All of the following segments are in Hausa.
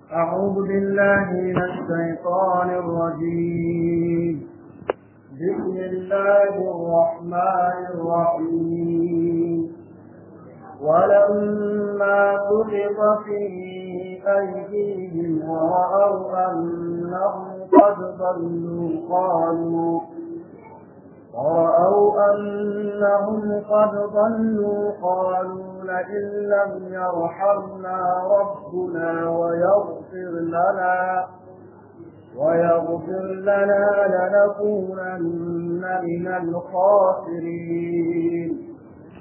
أعوذ بالله من الشيطان الرجيم بسم الله الرحمن الرحيم ولما سقط في أيديهم ورأوا أنهم قد ضلوا قالوا ورأوا أنهم قد ضلوا قالوا لئن لم يرحمنا ربنا ويغفر لنا ويغفر لنا لنكونن من الخاسرين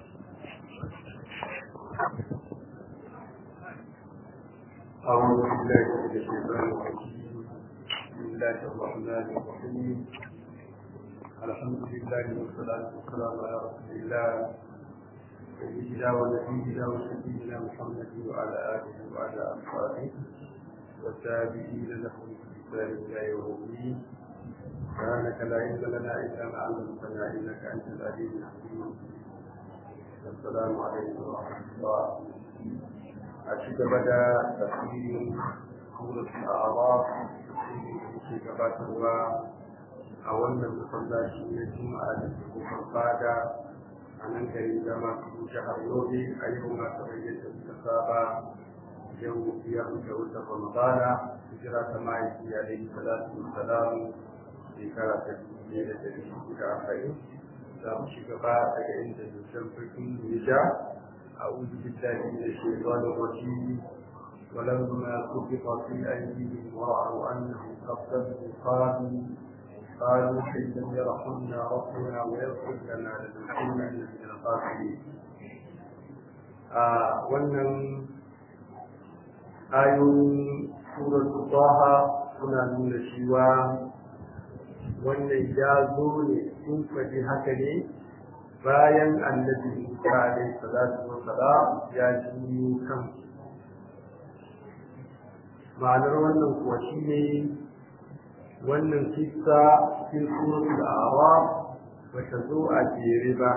أعوذ بالله من الشيطان الرجيم بسم الله الرحمن الرحيم الحمد لله والصلاة والسلام على رسول الله سيدنا ونبينا وسيدنا محمد وعلى آله وعلى أصحابه والتابعين لهم بإحسان إلى يوم الدين سبحانك لا علم لنا إلا ما علمتنا إنك أنت العليم الحكيم السلام عليكم ورحمة الله أشهد بدا تفسير سورة الأعراف في gabatarwa a wannan masallaci na juma'a da ke kofar fada a nan garin zama su jihar yobe a yau ma kamar yadda suka saba yau biyar da wata ramadana hijira ta mahaifi a dai salatu salam shekara ta biyu da dari hudu da arba'in za mu ci gaba daga inda dukkan firkin ya ja أعوذ بالله من الشيطان الرجيم ولما سقط في أيديهم ورأوا أنهم قد ضلوا قالوا قالوا إن لم يرحمنا ربنا ويغفر لنا لنكونن من الخاسرين wannan ayoyin suratul taha suna nuna cewa wannan ya zo ne sun faɗi haka ne bayan annabi Musa alaihi salatu wa salam ya ji kan ma'anar wannan kuwa shine wannan kissa cikin suratul a'raf ba ta zo a jere ba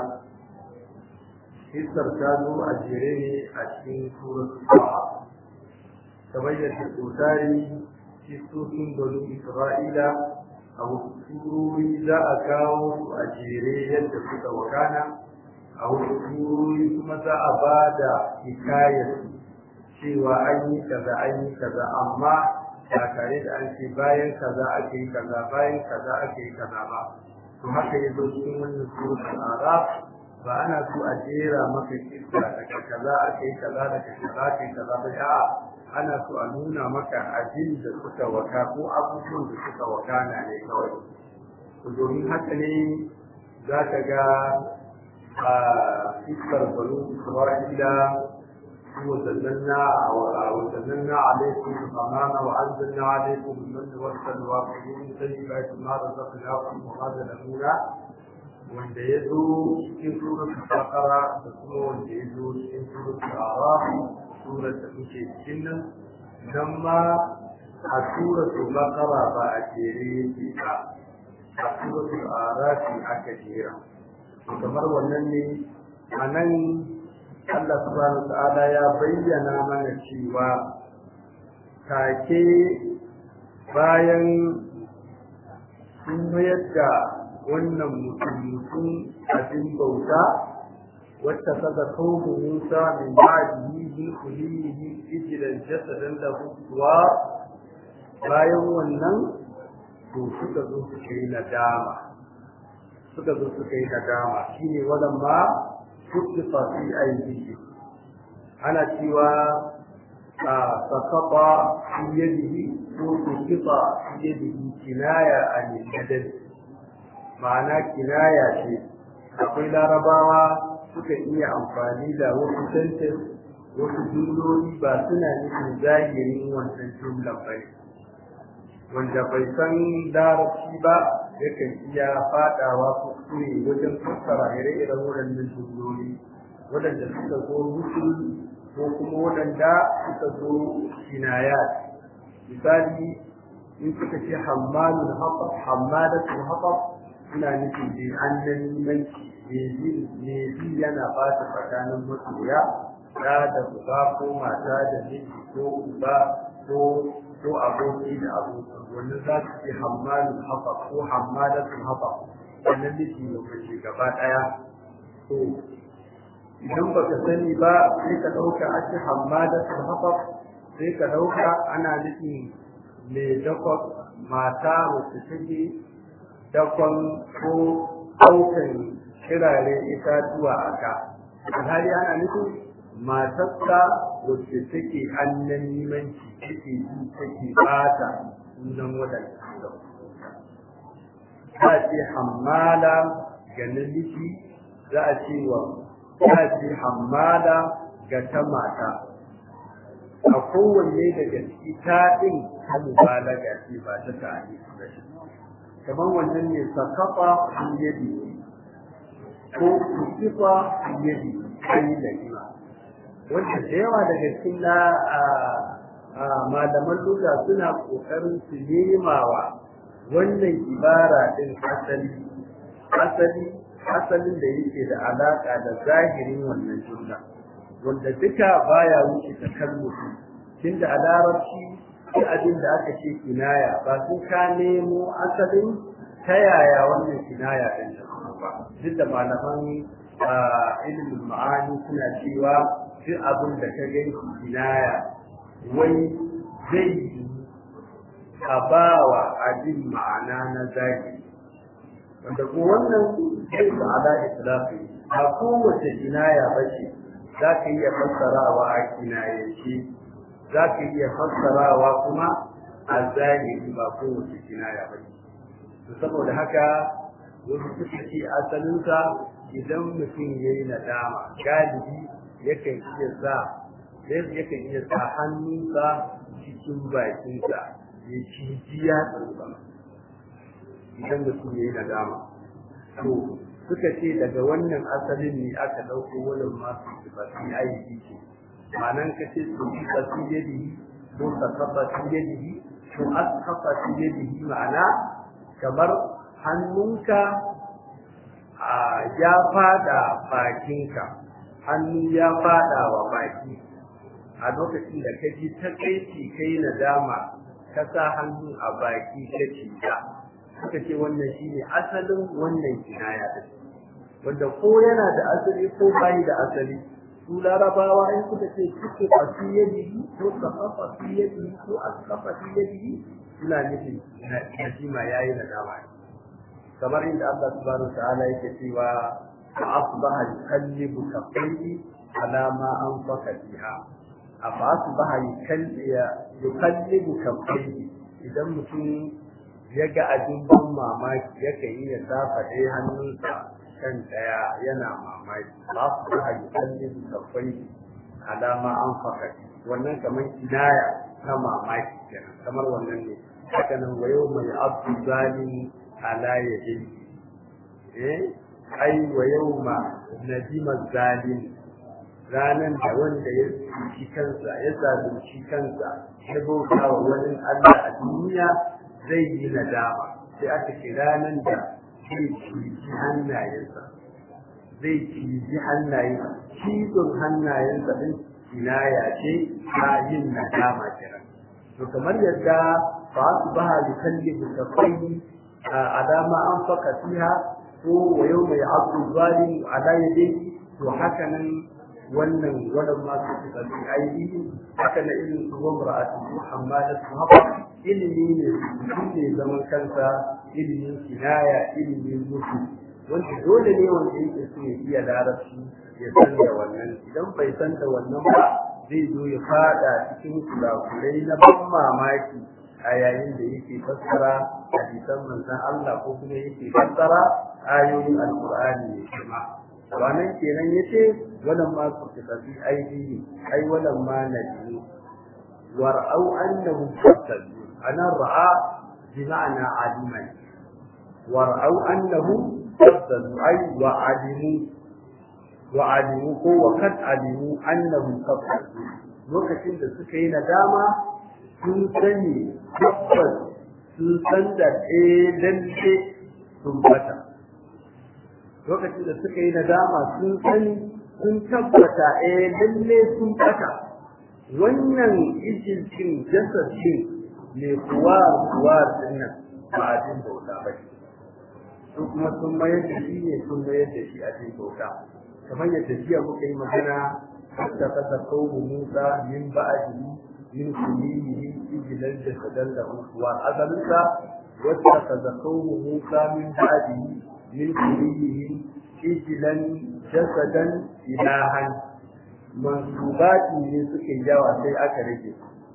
kissar ta zo a jere ne a cikin suratul taha kamar yadda tsotari kissosin banu isra'ila a wasu surori za a kawo su a jere yadda suka wakana a wasu surori kuma za a ba da hikayar cewa an yi kaza an yi kaza amma ba tare da an ce bayan kaza ake yi kaza bayan kaza ake yi kaza ba to haka ya zo cikin wannan suratul araf ba ana so a jera maka kisa daga kaza ake yi kaza daga kaza ake yi kaza ba a'a ana so a nuna maka abin da suka waka ko abubuwan da suka wakana ne kawai domin haka ne za ka ga a iskar banu isra'ila وزللنا وزللنا عليكم الغمام وانزلنا عليكم المن والسلوى ومن طيبات ما رزقناكم وما ظلمونا wanda ya zo cikin suratul baqara da kuma wanda ya zo cikin suratul araf surar da muke cikin nan nan ma a suratul baqara ba a jere yake ba a suratul araf aka jera kamar wannan ne a nan Allah subhanahu ta'ala ya bayyana mana cewa take bayan sun mayar da wannan mutum abin bauta wacce kaga kawo Musa min ba'dihi bi kulihi ijlan jasadan lahu wa bayan wannan to suka zo suka yi nadama suka zo suka yi nadama shine wannan ma kutifa fi aidihim ana cewa a sakata fi yadihi ko kutifa fi yadihi kinaya an yadda ma'ana kinaya ce akwai larabawa suka iya amfani da wasu sentence wasu jumloli ba suna nufin zahirin wannan jumlan ba wanda bai san larabci ba yakan iya fadawa kuskure wajen fassara ire-iren waɗannan jumloli waɗanda suka zo musul ko kuma waɗanda suka zo kinayat misali in suka ce hammalul haqab hammalatul haqab ina nufin dai an nan manci ne bi yana ba ta tsakanin masoya da da uba ko mata da miji ko uba ko ko aboki da aboki wannan za su ce hammalin hafa ko hammalatun hafa wannan miji da mace gaba ɗaya to idan ba ka sani ba sai ka ɗauka a ce hammalatun hafa sai ka ɗauka ana nufin mai dakon mata wacce take dakon ko ɗaukan kirare itatuwa a ka alhali ana nufin matarsa wacce take annan nimanci take yi take bata sunan wadanda za a ce hammala ga namiji za a ce wa za a ce hammala ga ta mata a kowanne daga ciki ta ɗin ta mubalaga ce ba ta tare ba kamar wannan ne sakafa yadi ko kusifa yadi ayi da ima wanda da yawa daga cikin na malaman luga suna kokarin su nemawa wannan ibara din asali asali asalin da yake da alaka da zahirin wannan jumla wanda duka baya wuce ta kalmutu tunda a larabci sai abin da aka ce kinaya ba sun ka nemo asalin ta yaya wannan kinaya din ta ba duk da malaman ilimin ma'ani suna cewa duk abin da ka gani kinaya wai zai yi a ba wa abin ma'ana na zahiri wanda ko wannan zai su ala islafi a kowace kinaya ba ce za ka iya fassarawa a kinayace za ka iya fassarawa kuma a zahiri ba kowace kinaya ba ce saboda haka wasu suka ce asalinsa idan mutum ya yi nadama galibi yakan iya sa yakan iya sa hannunsa cikin bakinsa ya ciji ya tsarsa idan mutum ya yi nadama to suka ce daga wannan asalin ne aka ɗauko wannan masu sifati aiki ce ma'anan ka ce su yi tsasi yadihi ko sakafa su yadihi ko askafa su yadihi ma'ana kamar hannunka ya fada bakinka hannu ya fada wa baki a lokacin da ka ji ta kai kai nadama ka sa hannu a baki ka cita suka ce wannan shine asalin wannan kinaya din wanda ko yana da asali ko bai da asali su larabawa in suka ce suke fasu yadihi ko kafafa fi yadihi ko askafa fi yadihi suna nufin najima yayi nadama ne kamar inda Allah subhanahu wa ta'ala yake cewa fa asbaha yukallibu kaffayhi ala ma anfaqa fiha afa asbaha yukallibu kaffayhi idan mutum ya ga abin ban mamaki yake yi ya safa ɗaya hannunsa kan ɗaya yana mamaki ba su ba yukallibu kaffayhi ala ma anfaqa wannan kamar kinaya na mamaki kenan kamar wannan ne haka nan wa yau mai abdu zalimi ala yadihi eh ai wa yawma nadima zalim ranan da wanda ya ci kansa ya zalunci kansa ya bauta wa wani Allah a duniya zai yi nadama sai aka ce ranan da zai ci hannayensa zai ci hannayensa cizon hannayensa din kinaya ce ta yin nadama kenan to kamar yadda fa asbaha yukallibu kafayhi على ما أنفق فيها هو ويوم يعض الظالم على يديه وحكنا wannan wannan ma su da su aiki haka na irin su wamra a cikin hamada su haka ilimi ne su ne zaman kansa ilimin kinaya ilimin mutu wanda dole ne wanda yake so ya iya larabci ya san da wannan idan bai san da wannan ba zai zo ya fada cikin kurakurai na ban mamaki a yayin da yake fassara hadisan manzon Allah ko kuma yake fassara ayoyin alqur'ani ne kuma wannan kenan yace wannan ma su tafi aidi ai wannan ma nabi war'au annahu fasal ana ra'a bi ma'ana aliman war'au annahu fasal ai wa alimu wa alimu ko wa kad alimu annahu fasal lokacin da suka yi nadama sun sani tabbas sun san da ɗaya lalle sun bata lokacin da suka yi nadama sun sani sun tabbata ɗaya lalle sun bata wannan ijilcin jasadin mai kuwa kuwa dinnan ba a jin bauta ba su kuma sun mayar da shi ne sun mayar da shi a jin bauta kamar yadda jiya muka yi magana hatta kasa kawo musa min ba'adihi min kulihi ijilan jasadan da kuwa asalinsa wata kaza kawo musa min ba'adihi min kulihi ijilan jasadan ilahan mansubati ne suke yawa sai aka rage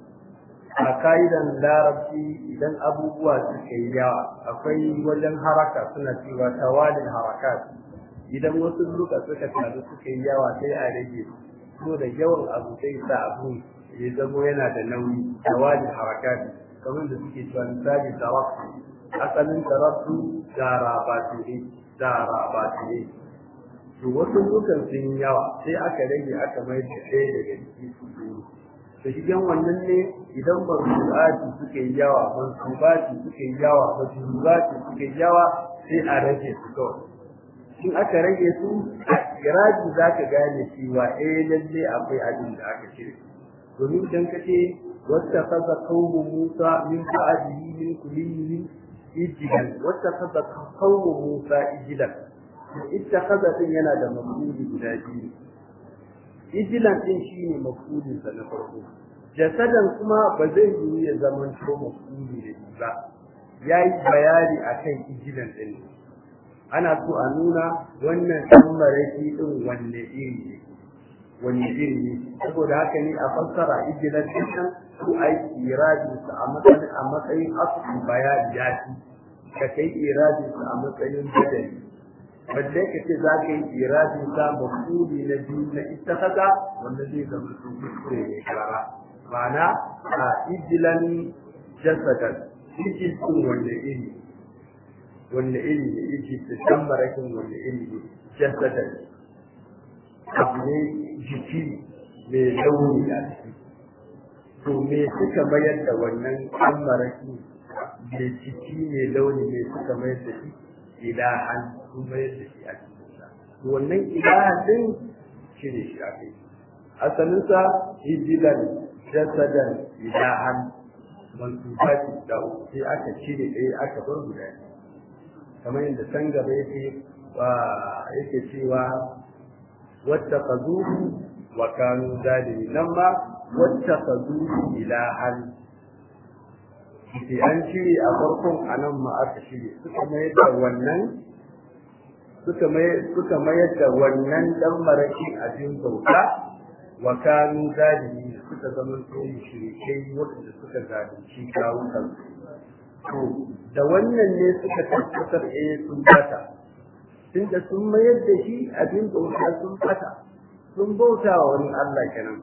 a ka'idan larabci idan abubuwa suka yi yawa akwai wajen haraka suna cewa tawalin harakat idan wasu luka suka taru suka yi yawa sai a rage so da yawan abu sai sa abu ya zamo yana da nauyi tawalin harakat kamar da suke cewa misali tarafu asalin tarafu dara batire dara batire to wasu lukan sun yawa sai aka rage aka mai da ɗaya daga ciki su da shigen wannan ne idan mansubati suke yawa mansubati suke yawa mansubati suke yawa sai a rage su kawai in aka rage su a iraji za ka gane cewa eh lalle akwai abin da aka cire domin idan ka ce wata kaza kawo musa min ba'adihi min kulihi ijilan wata kaza kawo musa ijilan ita kaza din yana da mafuli guda biyu ijilan din shine mafulin sa na farko jasadan kuma ba zai yi ya zama to mafuli da shi ba yayi bayani akan ijilan din ana so a nuna wannan dan maraki din wanne iri ne wanne iri ne saboda haka ne a fassara ijilan din nan ko ai iradi sa a matsayin a matsayin asu bayani ya ci ka kai iradi sa a matsayin badali balle ka ce za ka yi iradin sa mafuli na biyu na ita kaza wanda zai zama su kuskure ne karara ma'ana a ijilan jasadan ijil sun wanda iri wanda iri ne ijil da san marakin wanda iri ne jasadan abu ne jiki mai launi a ciki to me suka mayar da wannan san maraki mai jiki mai launi mai suka mayar da shi ilahan sun mayar da shi a cikin sa wannan ilahan din shi ne shi a kai asalinsa hijilan jasadan ilahan mansubati da uku sai aka cire ɗaya aka bar guda kamar yadda san gaba yake yake cewa wata kazuhu wa kanu zalimi nan ma wata kazuhu ilahan sai an cire a farkon a nan ma aka cire suka mayar da wannan suka mayar da wannan dan marakin abin bauta wa kanu zalimi suka zama to mushrikai wanda suka zalunci kawukan to da wannan ne suka tabbatar eh sun bata tunda sun mayar da shi abin bauta sun bata sun bauta wa wani Allah kenan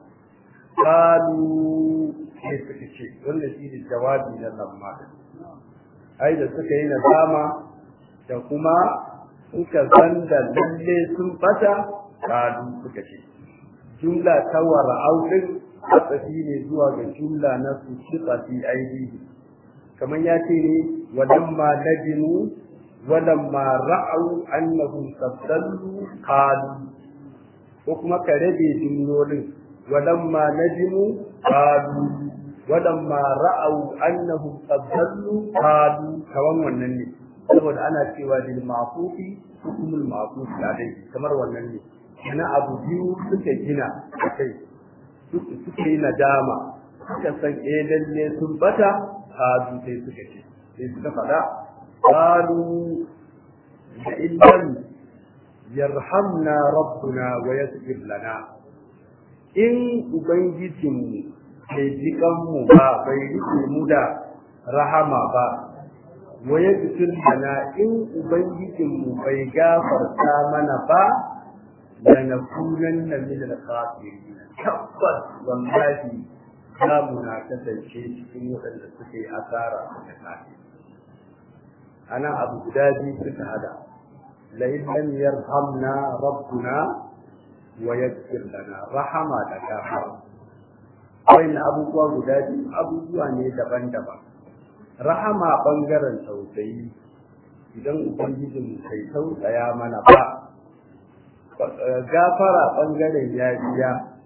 qalu sai suka ce wannan shi ne jawabi na lamma ai da suka yi nadama da kuma suka san da lalle sun bata qalu suka ce jumla ta wara'au din tsafi ne zuwa ga jumla na su shiqa fi aidihi kamar ya ce ne walamma nadimu walamma ra'au annahum sabdallu qalu ko kuma ka rabe jumlolin walamma nadimu qalu walamma ra'au annahum sabdallu qalu kawan wannan ne saboda ana cewa lil ma'fufi hukumul ma'fuf dai kamar wannan ne kana abu biyu suka gina kai suka yi nadama suka san eh lalle sun bata hadu sai suka ce sai suka faɗa qalu la illam yarhamna rabbuna wa yaghfir lana in ubangijinmu bai jikan mu ba bai rike mu da rahama ba wa yaghfir lana in ubangijinmu bai gafarta mana ba lanakunanna min al-khasirin tabbas wallahi za mu na kasance cikin waɗanda suka yi asara da kafi ana abu guda biyu suka hada la in lam yarhamna rabbuna wa yaghfir lana rahama da gafara wayan abubuwa guda biyu abubuwa ne daban-daban rahama bangaren tausayi idan ubangijin kai tausaya mana ba gafara bangaren yafiya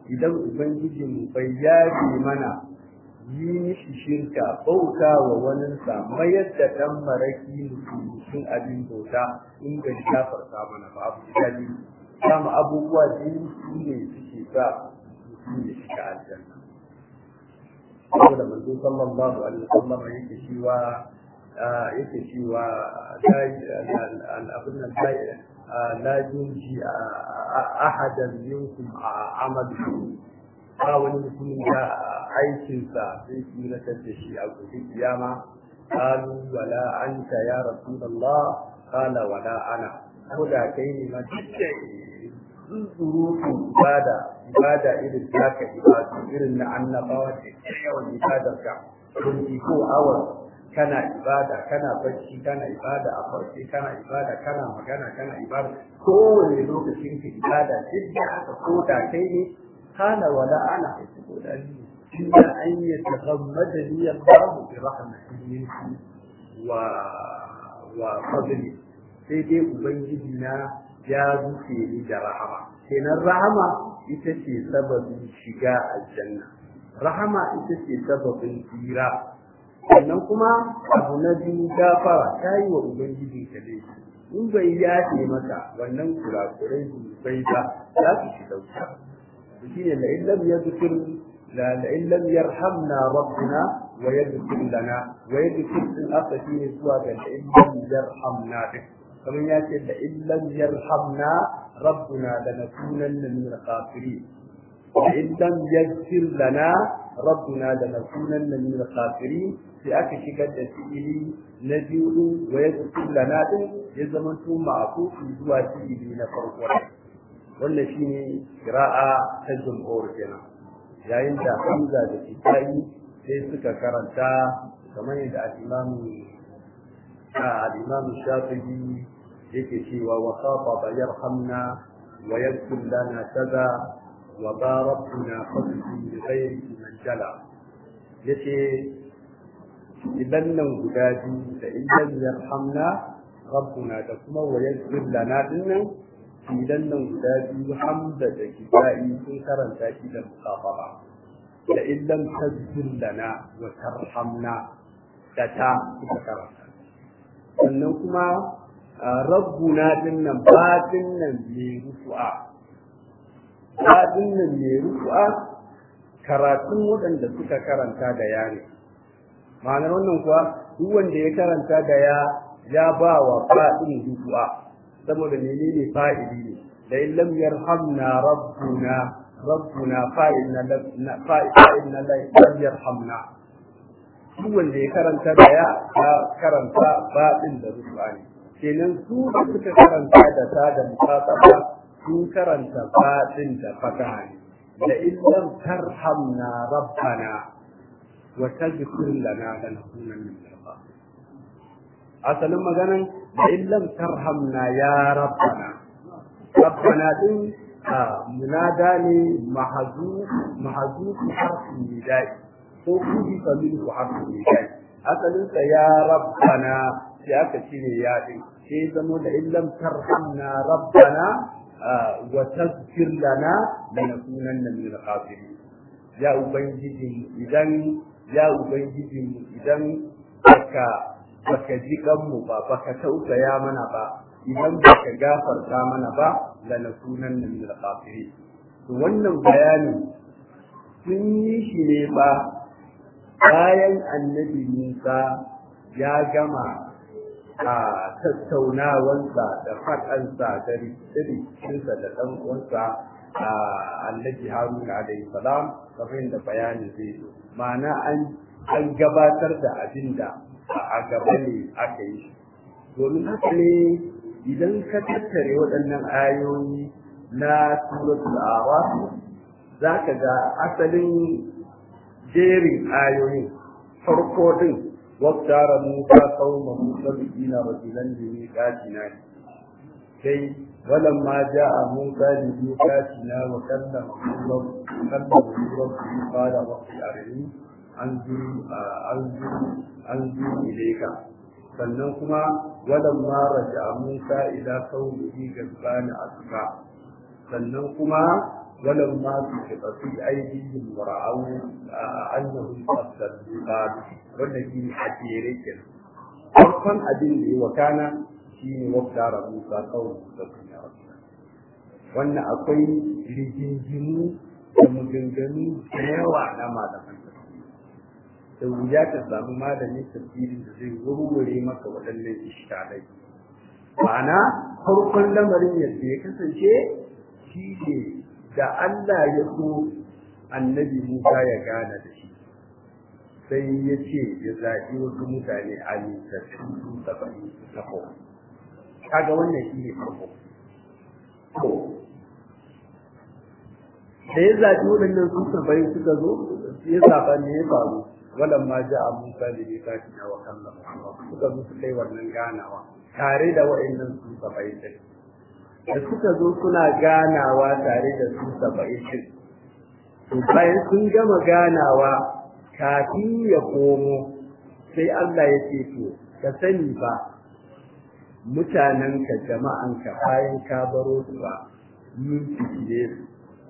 idan ubangijin bai yafe mana yi mishi shirka bauta wa waninsa mayar da ɗan maraki mutum abin bauta in bai gafarta mana ba abu jali kama abubuwa biyu su ne suke sa mutum ya shiga aljanna saboda manzo sallallahu alaihi wasallam yake cewa yake cewa abin nan la yunji ahadan minkum amalu ba wani mutumin da aikinsa zai tsiratar da shi a gobe kiyama qalu wala anta ya rasulullah qala wala ana ko da kai ne ma zuzuru ibada ibada irin taka ibada irin na annabawa da yawan ibadarka twenty four hours kana ibada kana bacci kana ibada a farce kana ibada kana magana kana ibada kowane lokacin ka ibada duk da aka koda kai ne kana wala ana koda ni illa an yataghammada li Allah bi rahmatihi wa wa fadli sai dai ubangiji na ya rufe ni da rahama kenan rahama ita ce sababin shiga aljanna rahama ita ce sababin tsira sannan kuma abu na biyu gafara ta yi wa ubangiji ka laifi in bai yafe maka wannan kurakurai bai ba za su shi dauka shi ne la'in lam yadhkur la la'in lam yarhamna rabbuna wa yadhkur lana wa yadhkur din aka shi ne zuwa ga la'in lam yarhamna din kamar ya ce la'in lam yarhamna rabbuna lanakunanna min al-kafirin la'in lam yaghfir lana rabbuna lanakunanna min al-kafirin sai aka shigar da fi'ili na biyu din wa ya zuci lana din ya zama to ma'akufi zuwa fi'ili na farko wannan shine qira'a ta jumhur kenan yayin da Hamza da Kitai sai suka karanta kamar yadda al-Imam al-Imam Shafi'i yake cewa wa khafada yarhamna wa yaghfir lana kaza wa barakna fadli bi ghairi man jala yace idan nan guda biyu da idan yarhamna rabbuna da kuma wa yaghfir lana dinnan idan nan guda biyu hamda da kitai sun karanta shi da musafaha da illam tazkir lana wa tarhamna da ta suka karanta sannan kuma rabbuna dinnan batin nan mai rufu'a batin nan mai rufu'a karatun waɗanda suka karanta da yare ma'anar wannan kuwa duk wanda ya karanta da ya ya ba wa fa'in du'a saboda menene fa'ili ne da in lam yarhamna rabbuna rabbuna fa'ilna fa'ilna lam yarhamna duk wanda ya karanta da ya ya karanta fa'in da du'a ne kenan su da suka karanta da ta da mutasaba sun karanta fa'in da fataha ne da in lam tarhamna rabbana وتغفر لنا لنكونن من الخاسرين asalin maganan da illam tarhamna ya rabbana rabbana din munada ne mahazu mahazu harfin nidai ko kudi kamin ku harfin nidai asalin sa ya rabbana sai aka cire ya din sai zamo da illam tarhamna rabbana wa tazkir lana lanakunanna min al-khasirin ya ubangiji idan ya ubangiji idan baka baka ji kanmu ba baka tausaya mana ba idan baka gafarta mana ba lanakunan min al-kafirin to wannan bayani sun yi shi ne ba bayan annabi Musa ya gama a tattaunawansa da faɗansa da rikicinsa da ɗan uwansa a annabi Haruna alaihi salam kamar da bayani zai zo ma'ana an an gabatar da abin da a gaba ne aka yi domin haka ne idan ka tattare waɗannan ayoyi na suratul araf za ka ga asalin jerin ayoyin farko din waktara musa qauma musa bina rajulan bi miqatina sai ولما جاء موسى لميقاتنا وكلمه الله كلمه ربه قال رب أرني أنظر أنظر أنظر إليك sannan kuma walamma raja Musa ila qaumihi gazban asfa sannan kuma ولما سقط في أيديهم ورأوا أنهم قد صدقوا والذي حكيري كده farkon abin da ya wakana shi ne wata rabuta kawai da kuma wannan akwai rigingimu da maganganu da yawa na malaman da wuya ka samu malamin tafsirin da zai warware maka waɗannan iskalai ma'ana farkon lamarin yadda ya kasance shi ne da Allah ya so annabi Musa ya gana da shi sai ya ce ya zaɓi wasu mutane a nitattu su saba'in na kowa kaga wannan shi ne farko da ya zaɓi waɗannan su saba'in suka zo ya zaɓa ne ya faru walan ma ja a musa da ya kashi na wa kallon suka zo su kai wannan ganawa tare da waɗannan su saba'in ɗin da suka zo suna ganawa tare da su saba'in ɗin to bayan sun gama ganawa kafin ya komo sai Allah ya ce to ka sani ba mutanenka jama'anka bayan ka baro su ba mun fiye su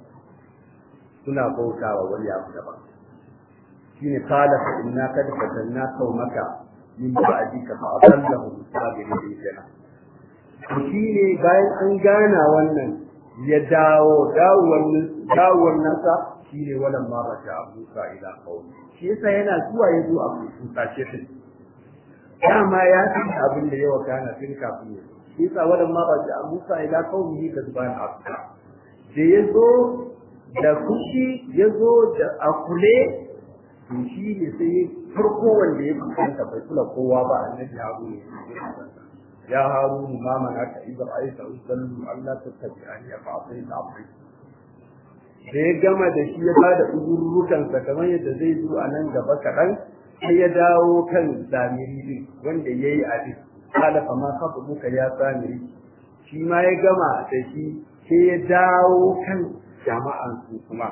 suna bautawa wani abu daban shine qala fa inna qad fatanna qaumaka min ba'dika fa adallahu sabirin jana to shine bayan an gana wannan ya dawo dawowar dawowar nasa shine wannan ma raja Musa ila qaumi shi yasa yana zuwa ya zo a kusace shi dama ya san abin da yawa kana tun kafin ya shi yasa wannan ma raja Musa ila qaumi ka zuban afka da ya zo da kushi ya zo da akule to shi ne sai farko wanda ya kusanta bai kula kowa ba annabi Harun ne ya Harun ma mana ka idan aisa usallu Allah ta tabi'ani fa asai ta amri da ya gama da shi ya bada uzurrukansa kamar yadda zai zo a nan gaba kaɗan sai ya dawo kan zamiri din wanda ya yi abin kala fa ma kafa muka ya samiri shi ma ya gama da shi sai ya dawo kan jama'an su kuma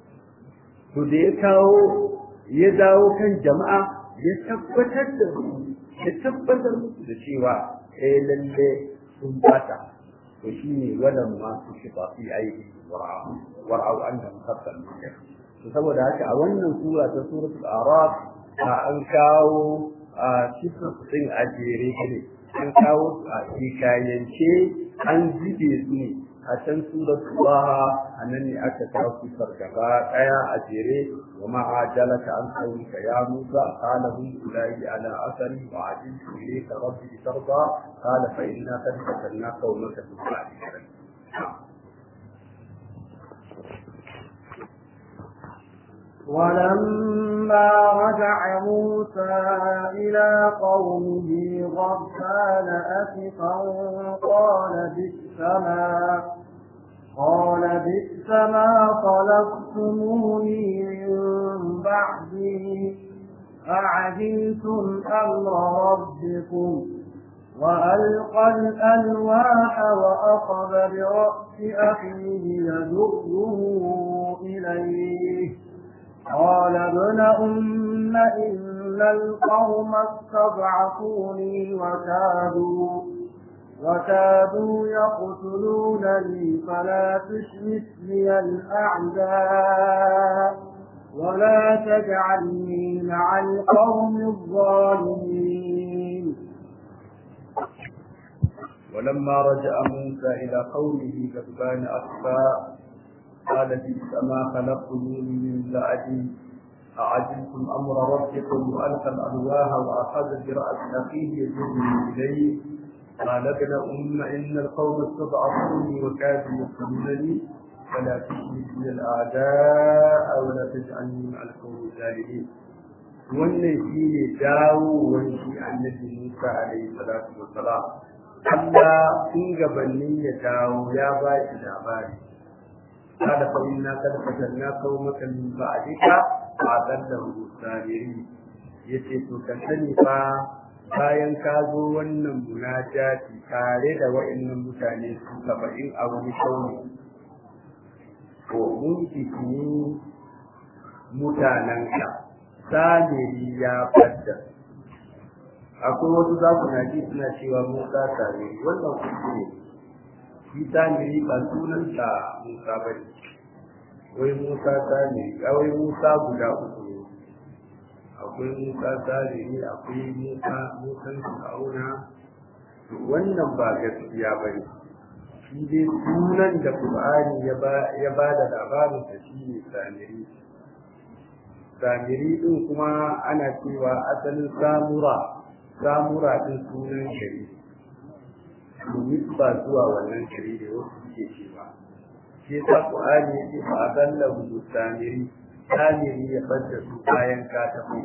to da ya kawo ya dawo kan jama'a ya tabbatar da su ya tabbatar musu da cewa eh lalle sun bata to shine wannan ma su shifa fi aiki wara'u wara'u annahum khatal to saboda haka a wannan sura ta suratul araf an kawo a cikin din a jere ne an kawo a hikayance an zube su ne a can suratul baha a nan ne aka kawo sifar gaba daya a jere wa ma ajalaka an qawlika ya musa qala hum ulai ala asari wa ajiltu ilayka rabbi tarda qala fa inna qad fatanna qawmaka min ba'dika ولما رجع موسى إلى قومه غضبان أسفا قال بئس ما قال بئس ما خلقتموني من بعدي أعجلتم أمر ربكم وألقى الألواح وأخذ برأس أخيه يدره إليه قال ابن أم إن القوم استضعفوني وكادوا وكادوا يقتلونني فلا تشمت لي الأعداء ولا تجعلني مع القوم الظالمين ولما رجع موسى إلى قومه غضبان أسفا قال بئس ما خلقتموني من بعدي أعجلتم أمر ربكم وألقى الألواح وأخذ برأس أخيه يجرني إليه قال ابن أم إن القوم استضعفوني وكادوا يقتلونني فلا تشرك بي الأعداء ولا تجعلني مع القوم الظالمين wannan shi ne dawowar shi annabi Musa alaihi salatu wassalam Allah tun gabanin ya dawo ya ba shi labari kada fa inna kad fatanna qaumaka min ba'dika fa adallahu sabiri yace to ka sani fa bayan ka zo wannan munajati tare da wa'annan mutane su saba'in a wani shauni to mun fitini mutanenka samiri ya fadda akwai wasu za ku na ji suna cewa musa samiri wannan kuskure shi samiri ba sunansa musa ba ne wai musa samiri wai musa guda uku ne akwai musa samiri akwai musa musan fir'auna wannan ba gaskiya ba ne shi dai sunan da qur'ani ya ba da labarin sa shi ne samiri samiri din kuma ana cewa asalin samura samura din sunan shari'a domin ba zuwa wannan gari da wasu suke cewa shi yasa Qur'ani yake fa adallahu samiri samiri ya fadda su bayan ka tafi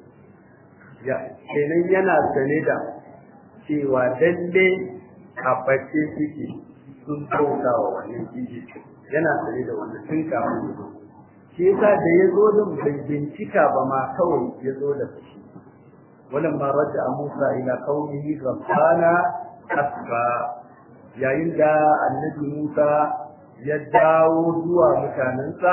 ya kenan yana sane da cewa lalle kaface suke sun bauta wa wannan kiji yana sane da wannan tun kafin ya zo shi yasa da ya zo din bai bincika ba ma kawai ya zo da fushi ولما رجع موسى إلى قومه غضبانا asfa yayin da annabi Musa ya dawo zuwa mutanensa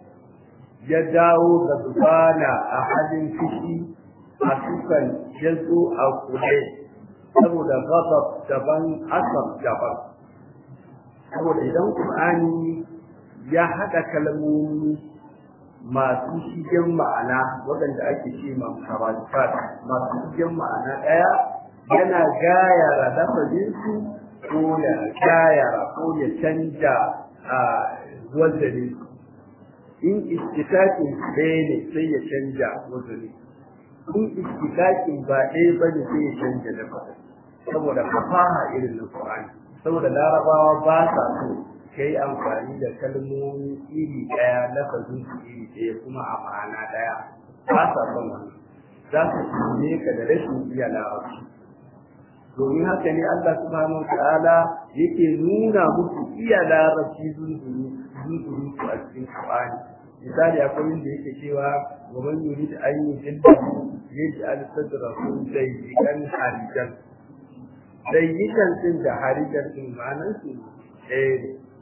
ya dawo ga zubana a halin fushi a sukan ya zo a kule saboda gabab daban asab daban saboda idan Qur'ani ya haɗa kalmomi masu shigen ma'ana waɗanda ake ce ma masu shigen ma'ana ɗaya yana gayara lafazinsu ko ya gayara ko ya canja a wazari in istitakin ɗaya ne sai ya canja wazari in istitakin ba ɗaya ba ne sai ya canja lafazin saboda fasaha irin na Qur'ani saboda larabawa ba sa so ka yi amfani da kalmomi iri ɗaya lafazin su iri ɗaya kuma a ma'ana ɗaya ba sa son wannan za su tune ka da rashin iya larabci domin haka ne Allah subhanahu ta'ala yake nuna musu iya larabci zunzuru zunzuru su a cikin Qur'ani misali akwai inda yake cewa wa man yurid an yujilla yaj'al sadrahu dayyikan harijan dayyikan din da harijan din ma'anar su eh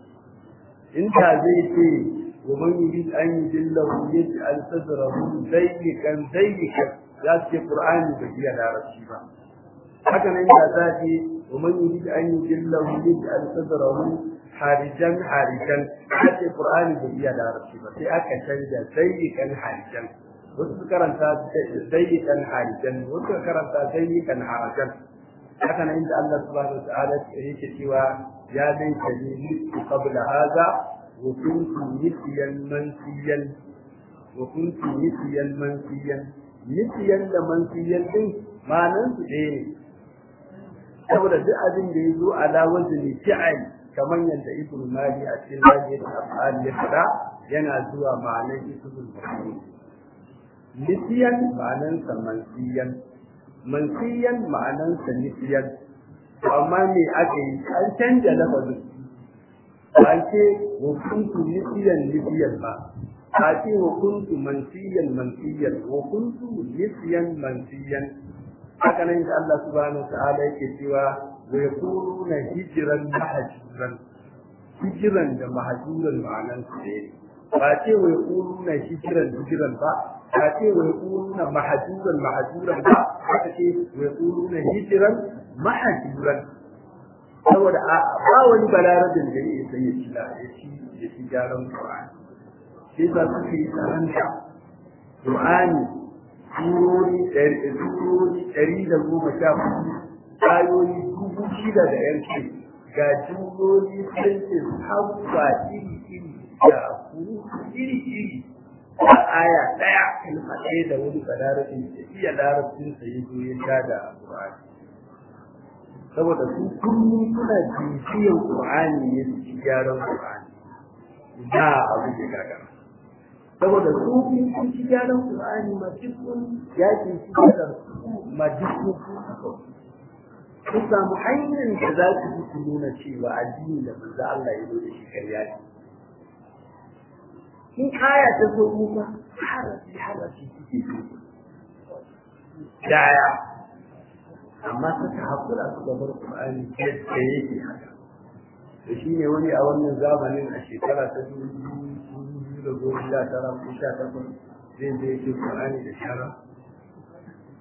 inda zai ce wa man yurid an yujilla yaj'al sadrahu dayyikan dayyikan za su ce Qur'ani bai iya larabci ba haka nan da za ce wa man yurid an yujilla yaj'al sadrahu harijan harijan a ce qur'ani bai iya larabci ba sai aka canja zayyikan harijan wasu su karanta zayyikan harijan wasu su karanta zayyikan harajan haka nan inda Allah subhanahu wa ta'ala yake cewa ya laita ni mitu qabla hadha wa kuntu nisiyan mansiyan wa kuntu nisiyan mansiyan nisiyan da mansiyan din ma'anan su ɗaya ne saboda duk abin da ya zo ala wazni fi'al kamar yadda ibn mali a cikin rajin af'al ya fada yana zuwa ma'anar ismul maf'ul nisiyan ma'anar sa mansiyan mansiyan ma'anar sa nisiyan amma me aka yi an canja lafazin ba ce wa kuntu nisiyan nisiyan ba ba ce wa kuntu mansiyan mansiyan wa kuntu nisiyan mansiyan haka nan da Allah subhanahu wa ta'ala yake cewa wa yaquluna hijran mahjuran hijran da mahjuran ma'anan su ne ba ce wa yaquluna hijran hijran ba ba ce wa yaquluna mahjuran mahjuran ba haka ce wa yaquluna hijran mahjuran saboda ba wani balarabin da yake sai ya ci ya ci ya ci gyaran Qur'ani sai ba su yi tsaranta Qur'ani surori ɗari da goma sha hudu ayoyi dubu shida da yanki ga jumloli sentin hawa iri iri da iri iri da aya ɗaya kalma ɗaya da wani balarabin da iya larabcin sa ya zo ya sha da Qur'ani saboda su kullum suna bibiyan Qur'ani ne su ci gyaran Qur'ani da abu da gagara saboda su sun ci gyaran Qur'ani ma dukkan yakin su da ma dukkan su samu hanyar da za su yi su nuna cewa addini da manzo Allah ya zo da shi karya ne in aya ta zo kuma harafi harafi suke daya amma suka haƙura su gabar Qur'ani yadda yake haka da shi ne wani a wannan zamanin a shekara ta dubu da goma sha tara ko sha takwas zai zai yake Qur'ani da shara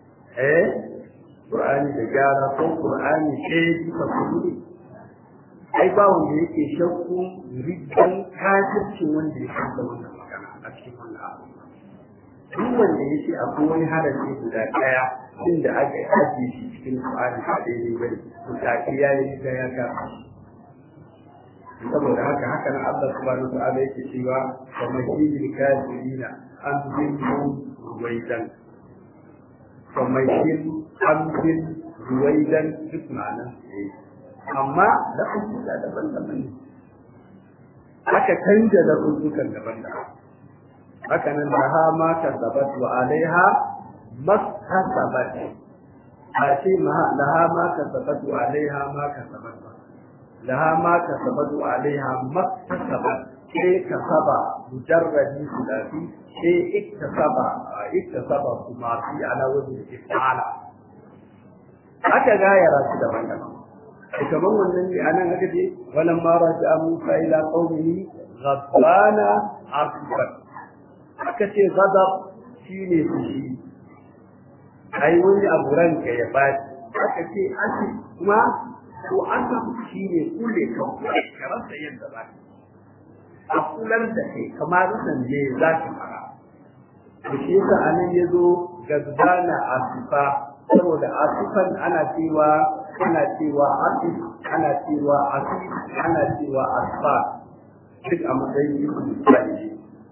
eh Qur'ani da gyara ko Qur'ani ɗaya bisa kudu ai ba wanda yake shakku riddan kafircin wanda ya san wannan magana a cikin wannan abu duk wanda yake akwai wani harafi guda daya inda aka ajiye shi cikin Qur'ani ba daidai bane to take ya yi da ya ga saboda haka haka nan Allah subhanahu wa ta'ala yake cewa wa mahil kafirina an zinnu ruwaidan wa mahil an zin ruwaidan duk ma'anan amma lafazin da daban-daban ne aka canja lafazin daban-daban haka nan da ha ma kasabat wa alaiha maskasabat a ce laha ma kasabat wa alaiha ma kasabat ba laha ma kasabat wa alaiha maskasabat sai kasaba mujarradi sulafi sai iktasaba iktasaba kuma fi ala wajhi ifala haka gayara su daban-daban kamar wannan ne anan aka ce walan ma raja Musa ila qaumihi ghadbana asfar aka ce ghadab shine fushi ai wani abu ranka ya baci aka ce asi kuma to aka shine kule ka ka rasa yadda ba a kular da kai kamar san je za ka fara to shi yasa anan yazo ghadbana asfa saboda asifan ana cewa ana cewa asif ana cewa asif ana cewa asfa duk a matsayin ismi fa'ili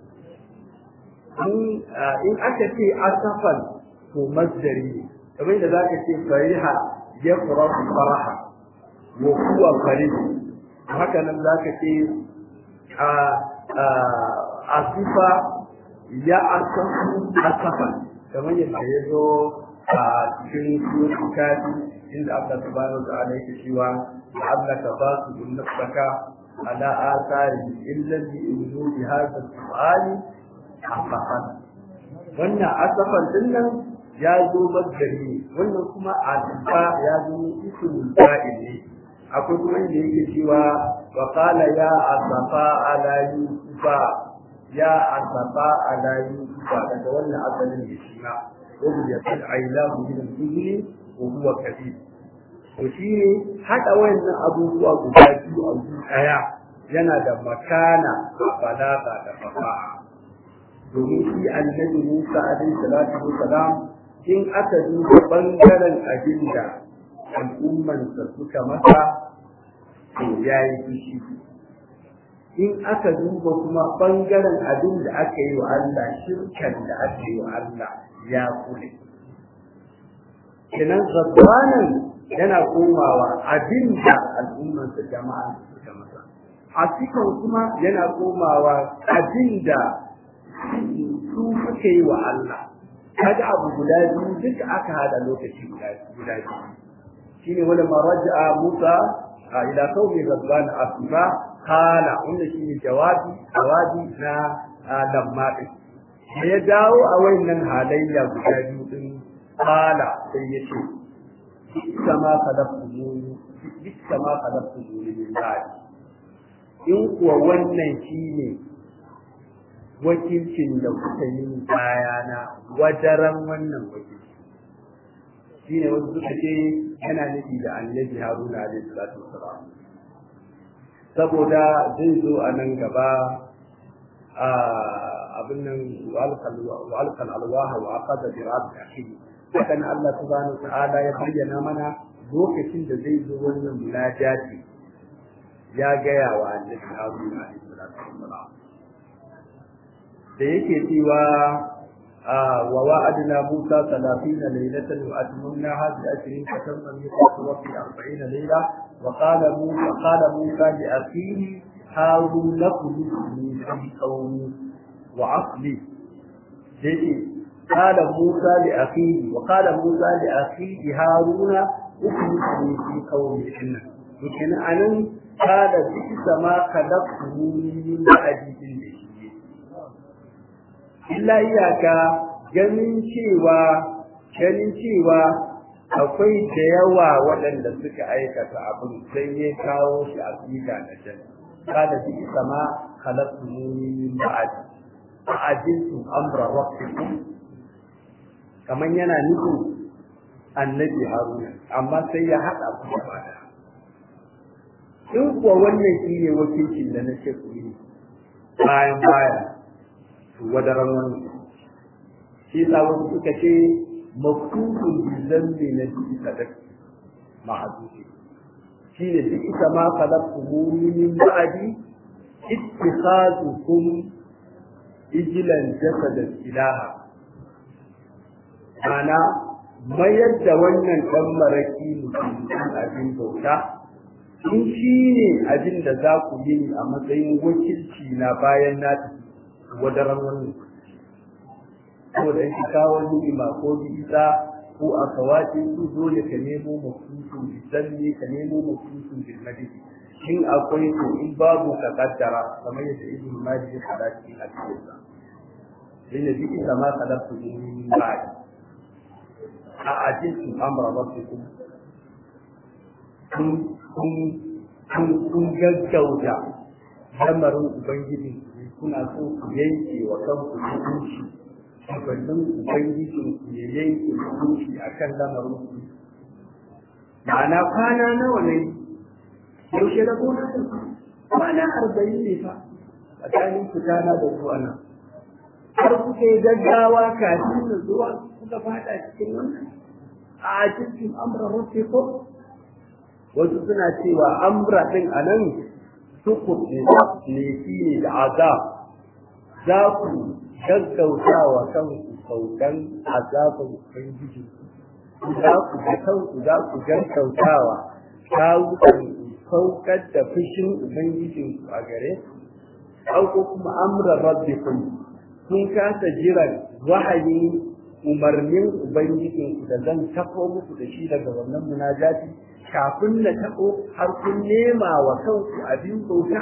in aka ce asafan to masdari ne kamar da zaka ce fariha ya farahu faraha wa huwa farih haka nan zaka ce a asifa ya asafu asafan kamar yadda ya zo a cikin suratul kafi inda Allah subhanahu wa ta'ala yake cewa la'allaka basu nafsaka ala athari illa bi injudi hadha al-qur'ani asafan wannan asafan din nan ya zo madari wannan kuma asifa ya zo ismul fa'il ne akwai kuma inda yake cewa wa qala ya asafa ala yusufa ya asafa ala yusufa daga wannan asalin ne shi ma وبيت العيلاه من الحزن وهو كبير وشيني حتى وين abubuwa guda biyu a daya yana da makana a balaga da fasaha domin shi annabi Musa alaihi salatu wassalam in aka duba bangaren abinda al'ummansa suka masa to yayi fushi in aka duba kuma bangaren abin da aka yi wa Allah shirkan da aka yi wa Allah ya kule kenan zabbanan yana komawa abin da al'ummarsa jama'a suka masa a cikin kuma yana komawa abin da su suka yi wa Allah kaga abu guda biyu duka aka hada lokaci guda guda biyu shine wala maraja'a Musa ila qaumi zabban asfa kala wanda shine jawabi jawabi na lamma din da ya dawo a wayannan halayya guda biyu din kala sai ya ce kama kadaftu kama kadaftu min ba'di in kuwa wannan shine wakilcin da kuka yi bayana wadaran wannan wakilci shine wasu suka ce yana nufi da annabi haruna alaihi salatu wassalam saboda zai zo a nan gaba a abin nan walkal alwaha wa aqada bi rabbi akhihi hakan Allah subhanahu ta'ala ya bayyana mana lokacin da zai zo wannan munajati ya gaya wa annabi Haruna alaihi salatu wassalam da yake cewa wa wa'adna Musa 30 laylatan wa atmamnaha bi ashrin fatamma miqatu rabbi 40 layla wa qala Musa qala Musa li akhihi harun lakum min qawmi wa asli dai قال موسى لأخيه وقال موسى لأخيه هارون اخلصني في قومي إنه لكن أنا قال بئس ما خلقتموني من بعدي illa iyaka ganin cewa ganin cewa akwai da yawa waɗanda suka aikata abin sai ya kawo shi a tsika na jan kada bi sama khalaqtu min ba'di fa'ajiltu amra rabbikum kaman yana nufin annabi haruna amma sai ya haɗa ku gaba da in kuwa wannan shi ne wakilcin da na ce ku yi bayan baya to wadaran wannan shi sa wasu suka ce mafukun bizan ne na ji sadaq ma'azufi shi ne duk ita ma khalaqtu min ba'di ittikhazukum ijlan jasadan ilaha ana mayar da wannan dan maraki mutum abin bauta in shi ne abin da za ku yi a matsayin wakilci na bayan na wadaran wannan ko da shi kawo ni'ima ko bisa ko a kawace su dole ka nemo mafusun bisanni ka nemo mafusun bilmadidi in akwai to in babu ka kaddara kamar yadda ibn majid ya faɗa cikin hadisinsa inna bi isa ma khalaqtu min ba'di a ajiltum amra rabbikum kun kun kun kun gaggauta lamarin ubangiji kuna so ku yanke wa kanku hukunci shugabannin ubangijin ku ya yanke hukunci akan lamarin ku ma'ana kwana nawa ne yaushe da gona da kwana arba'in ne fa tsakanin fitana da zuwa nan har kuka yi gaggawa kafin da zuwa kuka fada cikin wannan a cikin amra rabbikum wasu suna cewa amra din anan sukut ne ne shi ne da azab za ku gaggauta wa kanku saukan azabin ubangiji za ku ga kanku za ku gaggautawa kawukan saukar da fushin ubangijinku a gare ko kuma amra rabbikum kun kasa jiran wahayin umarnin ubangijinku da zan tafo muku da shi daga wannan munajati kafin na tafo har kun nema wa kanku abin bauta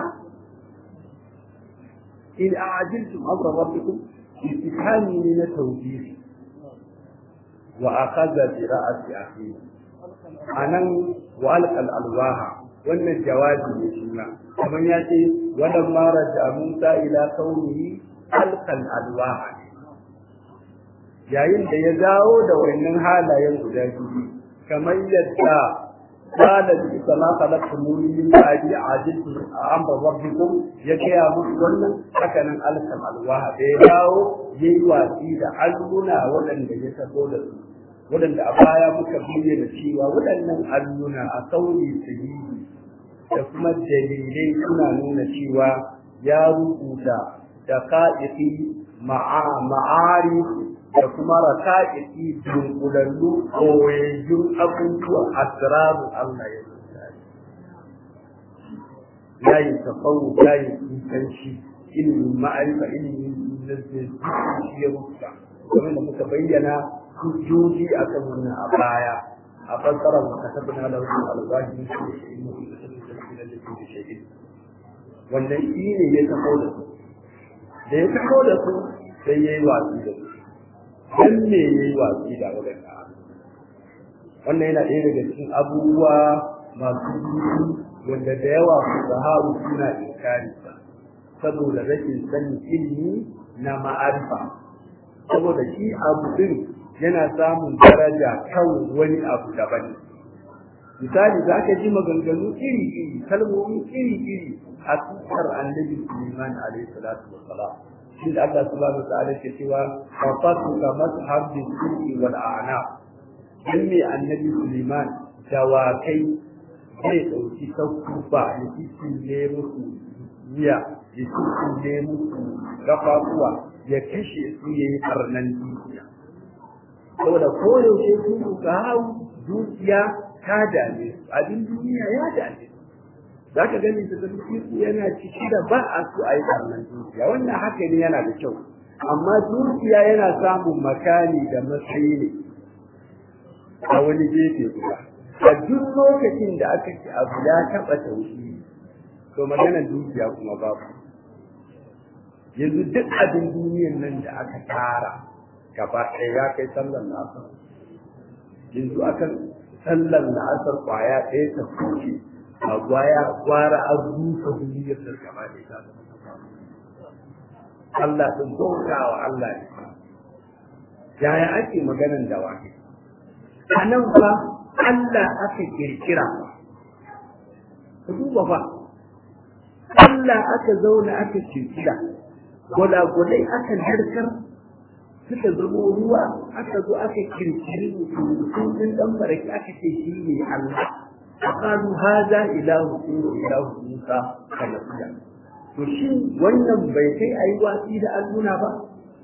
in a'ajiltum amra rabbikum istifhami ne na tawjih wa akhadha bi ra'si akhihi anan wa alqal alwaha wannan jawabi ne shi ma kamar ya ce wannan mara da Musa ila kaunihi alqal alwaha yayin da ya dawo da wannan halayen guda biyu kamar yadda qala bi sama khalaqtum min ba'di ajiltu amra rabbikum ya kaya musu wannan hakanan alqal alwaha da ya dawo yayi wasi da alluna waɗanda ya sabo da su waɗanda a baya muka bayyana cewa waɗannan alluna a sauri sahihi da kuma dalilai suna nuna cewa ya rubuta da ka'ifi ma'ari da kuma raka'iki dunkulallu koyayyun abubuwan asiraru Allah ya rubuta yayin tafawu yayin kusanci ilimin ma'arifa ilimin da shi ya rubuta kamar da muka bayyana hujjoji akan wannan a baya a fassarar wa katabna lahu alwahi wannan shi ne ya taho da su da ya taho da su sai ya yi watsi da su dan me ya yi watsi da waɗanda wannan yana ɗaya daga cikin abubuwa masu duhu wanda da yawa su zaharu suna inkari saboda rashin sanin ilimi na ma'arifa saboda shi abu din yana samun daraja kan wani abu daban misali za ka ji maganganu iri-iri kalmomi iri-iri a tsakar annabi Suleiman alaihi salatu wa salam shi da Allah subhanahu wa ta'ala ke cewa fafatu ka mashab bi suki wal a'na dan me annabi Suleiman dawakai zai dauki saukufa ya ne musu wuya ya ne musu gafafuwa ya kashe su yayi karnan dukiya saboda koyaushe su ka hau dukiya ta dame su abin duniya ya dame su za ka gani da zarfi yana ciki da ba a so a yi karnan dukiya wannan haka ne yana da kyau amma dukiya yana samun makani da matsayi ne a wani gefe guda a duk lokacin da aka ci abu ya taɓa taushi to maganar dukiya kuma babu yanzu duk abin duniyan nan da aka tara gaba ɗaya ya kai sallar la'asar yanzu akan sallar la'asar kwaya ɗaya ta kuce a gwaya gwara an rusa duniyar da gaba ɗaya ta Allah sun bauta wa Allah ne yaya ake maganan da wani a nan fa Allah aka kirkira ka duba fa Allah aka zauna aka kirkira gwalagwalai aka narkar suka zama ruwa aka zo aka kirkiri mutum din dan baraki aka ce shi ne Allah qalu hadha ilahu ilahu Musa kalafiya to shi wannan bai kai ayi watsi da alluna ba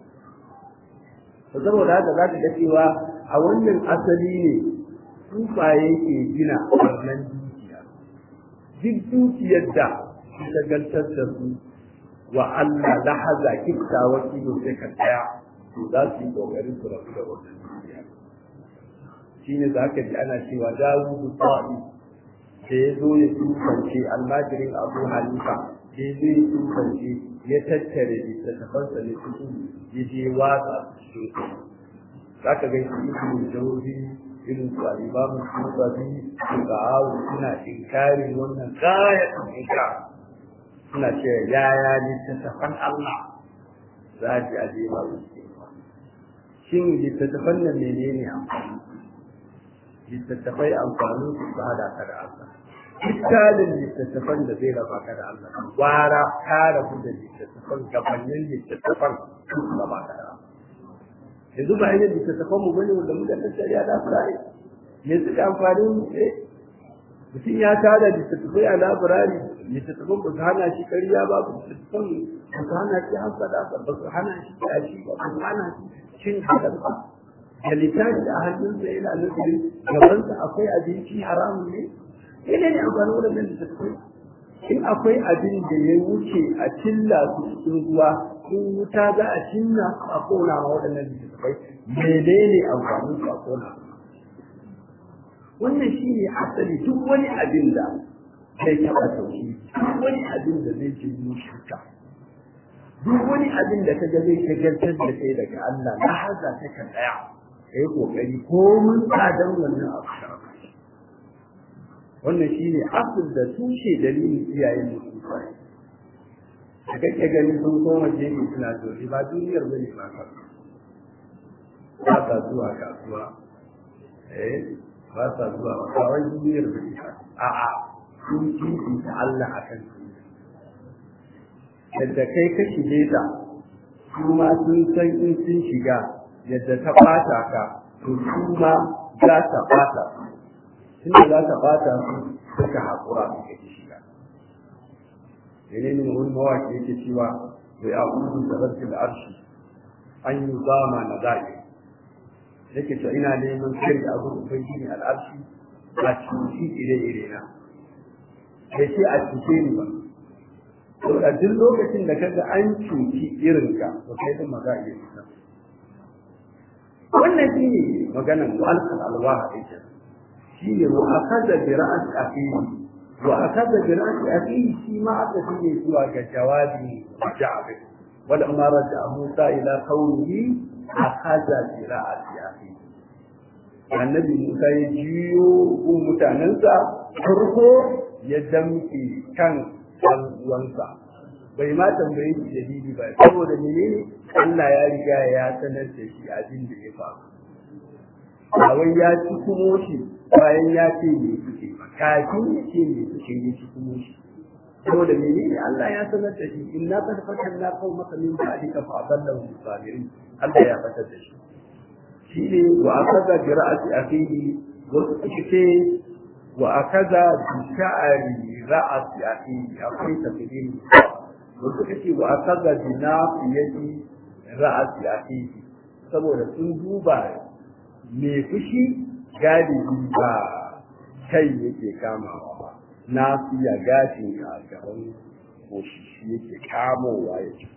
to saboda haka za ka ga cewa a wannan asali ne tufaye ke gina wannan dukiya duk dukiyar da ta gantar da su wa Allah lahaza kifta wa kilo sai ka tsaya to za su yi kokarin su rabu da wannan dukiya shine za ka ji ana cewa Dawudu sa'i da ya zo ya tufance almajirin Abu Hanifa da ya zo ya tufance ya tattare littattafansa ne cikin ya je watsa su za ka ga shi ibn jawzi irin su alibamu su babi su ba'awu suna inkarin wannan gayatun inkar suna ce yaya littattafan Allah za a ji a je ba su shin littattafan nan menene amfani littattafai amfanin su su hada ka da Allah dukkanin littattafan da zai raba ka da Allah gwara ka rabu da littattafan gabanin littattafan su raba ka da Allah yanzu ba yin littattafan mu bane wanda muka tattare a lafirai me suka amfani mu eh mutum ya tada littattafai a lafirai littattafan ba su hana shi ƙarya ba ba littattafan ba su hana shi hasada ba ba su hana shi yashi ba ba su hana shi cin hadar ba da littafi a hannunsa yana nufin gabansa akwai abinci haramun ne yana ne amfani waɗannan littattafai in akwai abin da ya wuce a cilla su cikin ruwa in wuta za a cinna a kona ma waɗannan littattafai menene amfanin su a kona wannan shi ne asali duk wani abin da zai taɓa sauki duk wani abin da zai ce shirka duk wani abin da kaga zai shagaltar da kai daga Allah na haza ta kan tsaya kai kokari ko mun tsadan wannan abu wannan shine asul da tushe dalilin iyayen mutum da kake gani sun koma jeji suna zori ba duniyar bane ba ka ba sa zuwa kasuwa eh ba sa zuwa ba wai duniyar bane ba a'a sun kifi ta Allah akan yadda kai ka shige ta kuma sun san in sun shiga yadda ta bata ka to su ma za ta bata tunda za ta bata su suka haƙura su ka shiga menene wani mawaki yake cewa bai a'udu da rabbil arshi an yi zama na zaɓe yake cewa ina neman kai da abin ubangiji al'arshi a cuci ire-ire na bai ce a cuce ni ba to a duk lokacin da kaga an cuci irinka to kai din maza iya fita wannan shi ne maganan walkal alwaha ɗin shi ne wa akaza bi ra'as aqihi wa akaza bi ra'as aqihi shi ma aka ne zuwa ga jawabi ja'abi wal amara da Musa ila qawlihi akaza bi ra'as aqihi annabi Musa ya jiyo gun mutanensa farko ya damke kan ɗan uwansa bai ma tambaye shi dalili ba saboda menene Allah ya riga ya sanar da shi abin da ya faru ba wai ya ci kuma shi bayan ya ce me suke kafin ya ce me suke ya ci kuma shi saboda menene Allah ya sanar da shi inna qad fatanna qaumaka min ba'dika fa adallahu sabirin Allah ya fatar da shi shi ne wa akaza bi ra'si akhihi wasu suke ce wa akaza bi sha'ari ra'si akhihi akwai tafsirin wasu suka ce wa akaza bi nafiyati ra'si akhihi saboda sun duba me fushi galibi ba kai yake kamawa ba nafiya gashin a gaban koshi shi yake kamowa yake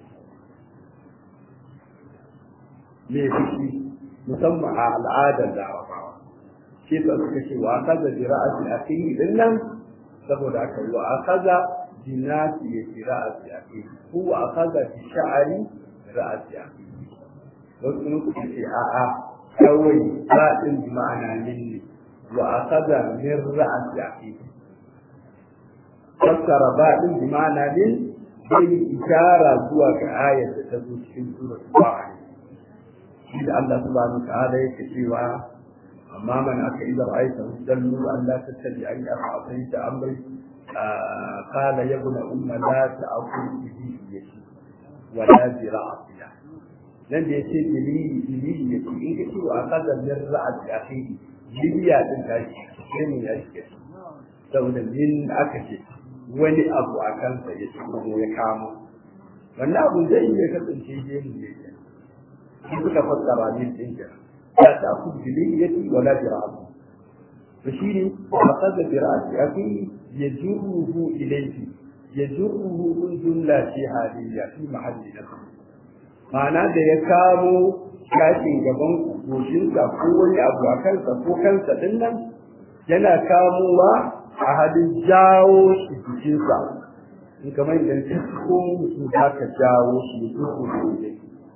me fushi musamman a al'adar larabawa shi sa suka ce wa kaza bi ra'asi akhihi din nan saboda haka wa akaza bi nasi ya bi ra'asi akhihi ko wa akaza bi sha'ari ra'asi akhihi wasu kuma suka ce a'a kawai ba'in bi ma'ana minni wa akaza min ra'asi akhihi fassara ba'in bi ma'ana min zai ishara zuwa ga ayar da ta zo cikin suratul baqara shi da Allah subhanahu wa ta'ala yake cewa amma man aka idza ra'aita dallu an la tattabi an afaita amri قال يا ابن أم لا تأكل بليلي ولا برأسها nan da ya ce bilili bilili ya ce in ka ce wa kaza min ra'at akhihi biliya din ta shi sai mun ya shi saboda min aka ce wani abu a kansa ya ci kuma ya kamo wannan abu zai iya kasance gemu ne shi suka fassara min din ka ya ta ku bilili ya ce wala bira'at to shi ne wa kaza bira'at akhihi yajruhu ilayhi yajruhu min jumla fi haliyya fi mahalli nafsi ma'ana da ya kamo gashin gaban goshinsa ko wani abu a kansa ko kansa din nan yana kamowa a halin jawo shi jikinsa in kamar idan ta ko mutum za ka jawo shi ya zo ko ne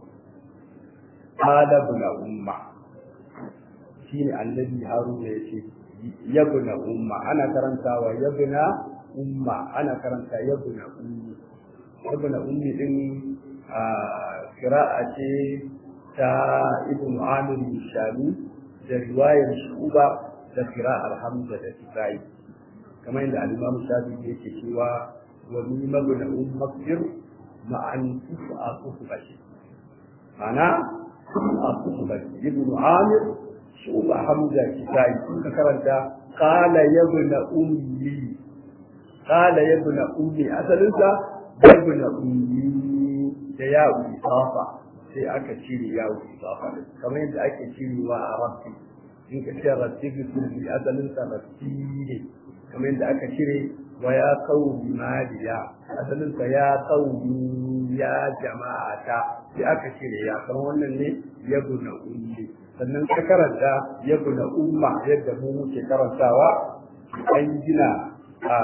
hada bula umma shi ne annabi haruna ya ce yabna umma ana karantawa yabna umma ana karanta yabna ummi yabna ummi din kira'a ce ta ibn amir shami da riwayar shuba da kira'ar hamza da tibai kamar yadda al-imam shafi yake cewa wa ni mabna um makfir ma'an tufa tufa shi ana tufa tufa ibn amir shuba hamza tibai sun ka karanta qala yabna ummi qala yabna ummi asalinsa yabna ummi da yawo isafa sai aka cire yawo isafa kamar yadda ake cirewa a rafi in ka ce rafi bisul bi asalin sa rafi ne kamar yadda aka cire wa ya qawmi maliya asalin sa ya qawmi ya jama'ata sai aka cire ya kamar wannan ne yabuna ummi sannan ka karanta yabuna umma yadda mu muke karantawa an gina a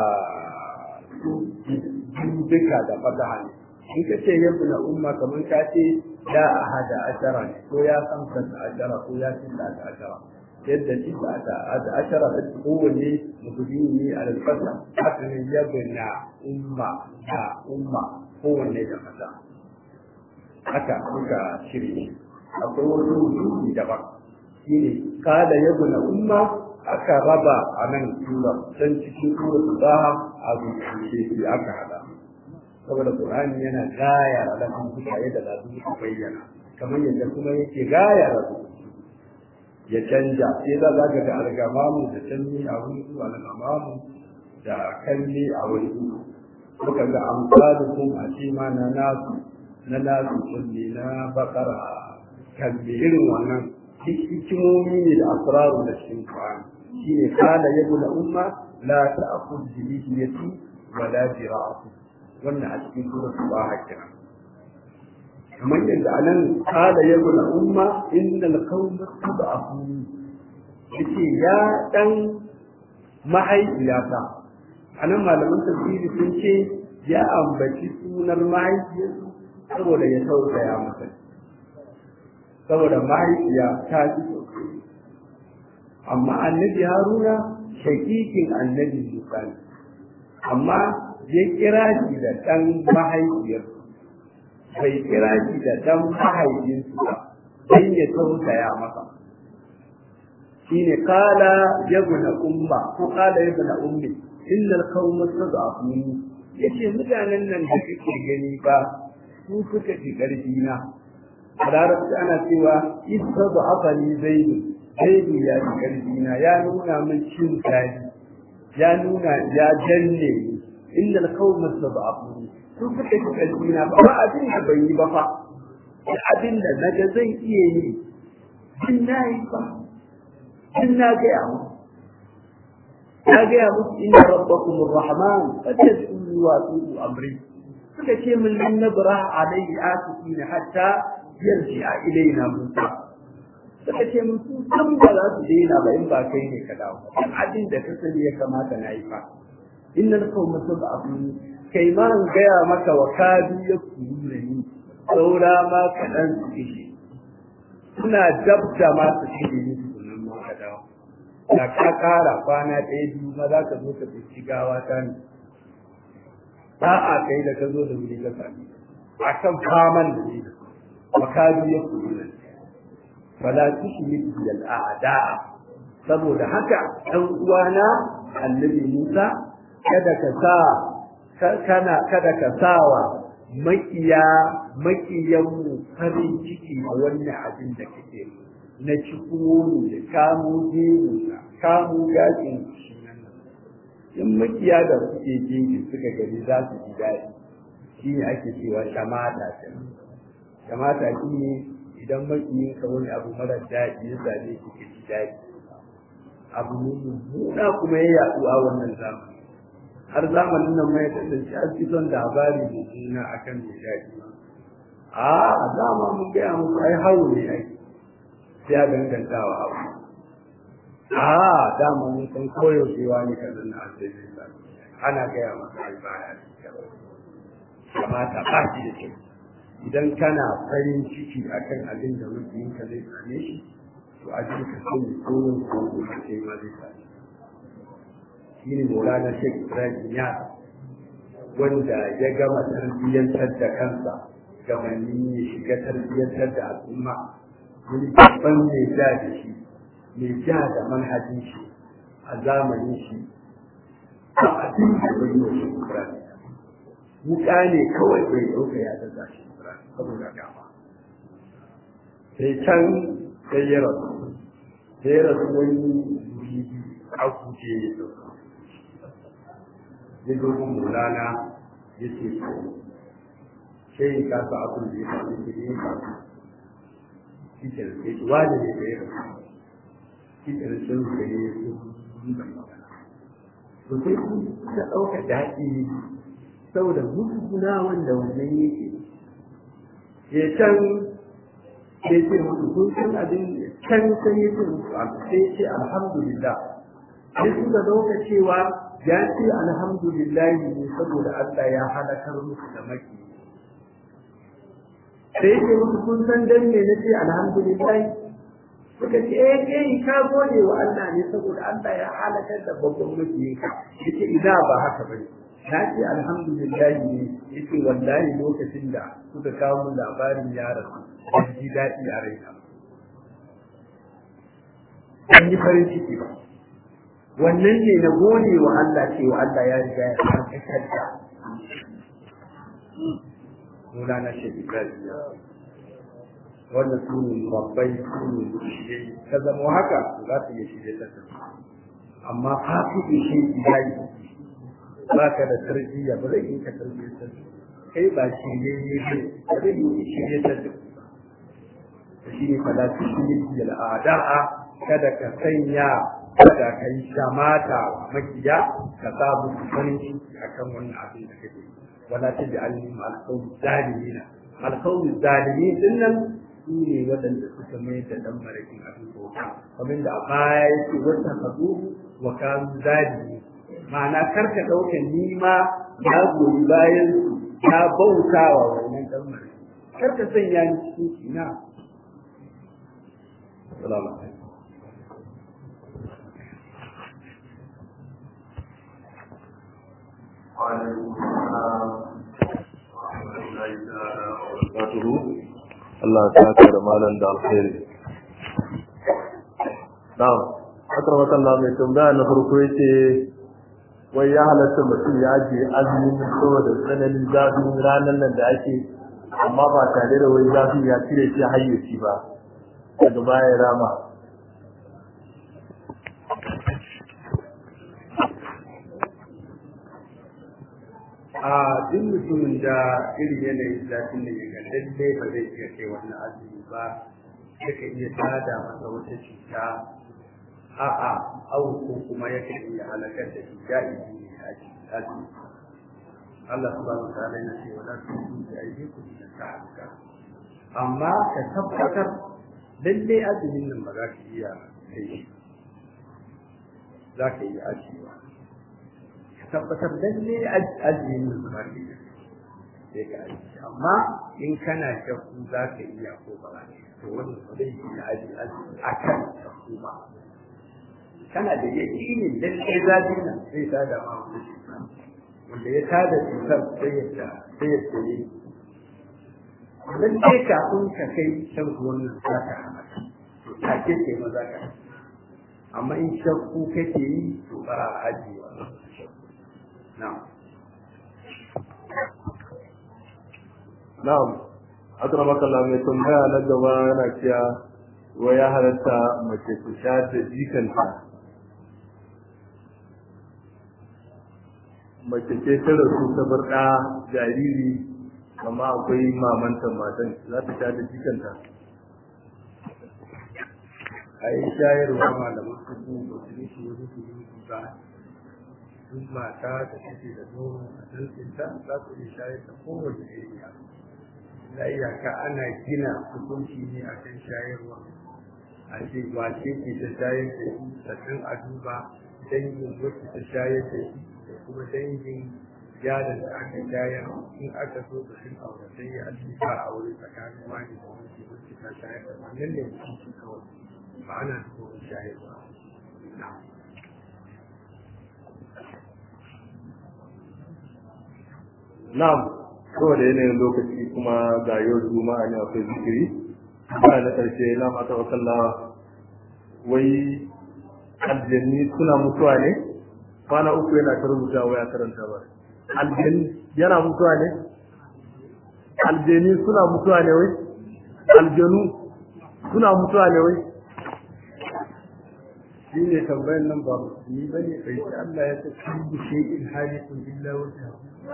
duka da fataha ne in ka ce yabu na umma kamar ka ce ya ahada ashara ne ko ya san ta ashara ko ya ci ta ashara yadda ci ta ashara da kowanne mutumi ne a alfasa haka ne yabu na umma da umma kowanne da fasa haka suka shirye akwai wasu rubutu daban shine kada yabu na umma aka raba a nan tura can cikin tura su ba a zuciya aka hada saboda Qur'ani yana gaya da lafin mutane da za su bayyana kamar yadda kuma yake gaya da su ya canja sai za za ga da algamamu da canji a wani su algamamu da kalli a wani su muka ga amsalukum a ce ma na nasu na nasu kulli na bakara kalli irin wannan hikimomi ne da asraru da cikin Qur'ani shine kana yabul umma la ta'khudh bi lihiyati wala bi ra'si wannan a cikin suratul baha kira kamar yadda anan kada ya guna umma innal qawma tad'afu yace ya dan mahaifiyata anan malaman tafsiri sun ce ya ambaci sunar mahaifiyarsu saboda ya tausaya masa saboda mahaifiya ta ji amma annabi haruna shakikin annabi musa amma ya kira shi da ɗan mahaifiyar bai kira shi da ɗan mahaifinsu ba don ya tausaya masa shi ne kala ya guna umma ko kala ya guna ummi illal kawo tad'afuni yace mutanen nan da kake gani ba su suka ji ƙarfi na a larabci ana cewa istad'afani zaidu zaidu ya ji ƙarfi na ya nuna min cin tari ya nuna ya danne ni innal qawma tad'afuni su suka ji ƙarfi na ba ba abin da bai yi ba fa da abin da naga zan iya yi din na yi ba din na gaya mu na gaya musu inna rabbakum arrahman fatasulu wa tu'u amri suka ce min lan nabra alayhi asifina hatta yarji'a ilaina musa suka ce min su san ba za su daina ba in ba kai ne ka dawo dan abin da ka sani ya kamata na yi fa innal qawma sab'un kai ma an gaya maka wa kadu ya kuru ni saura ma kaɗan su kishi suna dabda ma su kishi ni sunan ma ka dawo da ka kara kwana ɗaya biyu ma za ka zo ka fi gawa ta ne ba a kai da ka zo da wuri ka sami a kan faman da ne makadu ya kuru ne fala tushrik bil a'da saboda haka ɗan uwana annabi Musa kada ka sa kana kada ka sawa makiya makiyanmu farin ciki a wannan abin da kake na cikumu da kamo gemu da kamo gashin shi nan in makiya da suke jeji suka gani za su ji daɗi shi ne ake cewa shamata ce shamata shi ne idan makiyin ka wani abu mara daɗi ya same shi ka ji daɗi abu ne mummuna kuma ya yaɗu a wannan zamani har zamanin nan mai kasance an fi son labari da juna akan mai daɗi a dama mun gaya muku ai hawo ne ai sai a dangantawa abu a dama mun san koyaushe wani kazan na asali ana gaya masa ai baya kamata ba shi da kyau idan kana farin ciki akan abin da mutunka zai same shi to a cikin ka sani tsohon kogo na kai ma zai same shi ne Maulana Sheikh Ibrahim ya wanda ya gama tarbiyyantar da kansa gabanin ya shiga tarbiyyantar da al'umma wani babban mai ja da shi mai ja da manhajin shi a zamanin shi a abin da bai yi wa shi Ibrahim wuka ne kawai bai ɗauka ya daga shi Ibrahim saboda gama sai can sai ya rasu sai ya rasu wani wuri a guje ya dauka ya dogon mulana ya ce so sai ka sa abin da ya faru da ya faru shi ke da sai wani ne da ya rasu shi ke da sun da ya yi sun da magana to sai ku ta ɗauka daɗi saboda guduguna wanda wannan yake ya can sai ce musu kun san abin can sai ya ce musu sai ce alhamdulillah sai suka dauka cewa ya ce alhamdulillah ne saboda Allah ya halakar musu da maki sai ce musu kun san dan me na ce alhamdulillah suka ce eh kai ka gode wa Allah ne saboda Allah ya halakar da babban makiyinka yace idan ba haka bane na ce alhamdulillah ne yace wallahi lokacin da suka kawo mun labarin ya rasu ban ji daɗi a raina an yi farin ciki ba wannan ne na gode wa Allah cewa Allah ya riga ya harkar da Mulana Sheikh Ibrahim wannan su ne babbai su ne shirye ka zama haka za ta iya shirye ta amma hafi shi ya yi ba ka da tarbiyya ba zai yi ka tarbiyyar ta kai ba shi ne ne ba zai yi shirye ta da shi ne fada su shi ne da al'ada'a kada ka sanya kada ka yi shamata wa makiya ka sa musu farin ciki akan wannan abin da kake wala ta ji alim alqawmi zalimina alqawmi zalimin dinnan su ne waɗanda suka mai da dan marakin abin bauta kamar da a baya yake wata hadu wa kanu zalimi ma'ana karka ɗauka nima ya goyi bayan su ya bauta wa wannan dan marakin karka sanya ni cikin kina Assalamu alaikum. Allah ta saka da malam da alkhairi. Na'am, akar makalla mai tambaya na farko yace wai ya halatta mutum ya je azumin saboda tsananin zafin ranar nan da ake amma ba tare da wai zafi ya cire shi hayyaci ba daga baya rama a duk mutumin da irin yanayin zafin da ya ga lallai ba zai iya kai wannan azumi ba yaka iya tada masa wata cuta a'a au ko kuma yaka iya halakar da shi ya yi ne a cikin azumi Allah subhanahu wa ta'ala yana cewa la tu'minu bi aydikum ila ta'aluka amma ka tabbatar lallai azumin nan ba za ka iya kai shi za ka iya ajiyewa tabbatar lalle ajiyin zumarki sai ka aji amma in kana shakku za ka iya ko ba za to wannan ba zai yi aji aji a kan shakku ba kana da yaki ne lalle zafi nan zai ta da ma wani wanda ya tada cutar sai ya ta sai ya tsaye lalle kafin ka kai shan wannan za ka hana to take ce ma za ka amma in shakku kake yi to ba a ajiyewa na'am na'am akramaka Allah mai tambaya na gaba yana cewa wa ya halatta mace ta sha da jikanta mace ce ta rasu ta bar ɗa jariri amma akwai mamanta matan za ta sha da jikanta a yi shayarwa malaman kuku ba su yi shi wani su yi ba duk mata da take da nono a dantinta za su iya shayar da kowace iriya na iyaka ana gina hukunci ne a kan shayarwa a ce wace ce ta shayar da shi sannan a duba dangin wacce ta shayar da shi da kuma dangin yaron da aka shayar in aka so da sun aure sai ya ake ba a wuri tsakanin wani da wani wacce ta shayar da wannan ne hukunci kawai ba ana nufin shayarwa na'am saboda yanayin lokaci kuma ga yau juma'a ne akwai zikiri ba na ƙarshe na mata wakalla wai aljanni suna mutuwa ne kwana uku yana ta rubuta waya karanta ba aljanni yana mutuwa ne aljanni suna mutuwa ne wai aljanu suna mutuwa ne wai shi ne tambayan nan ba musulmi ba ne bai ce Allah ya ce kullu shay'in halikun illa wajha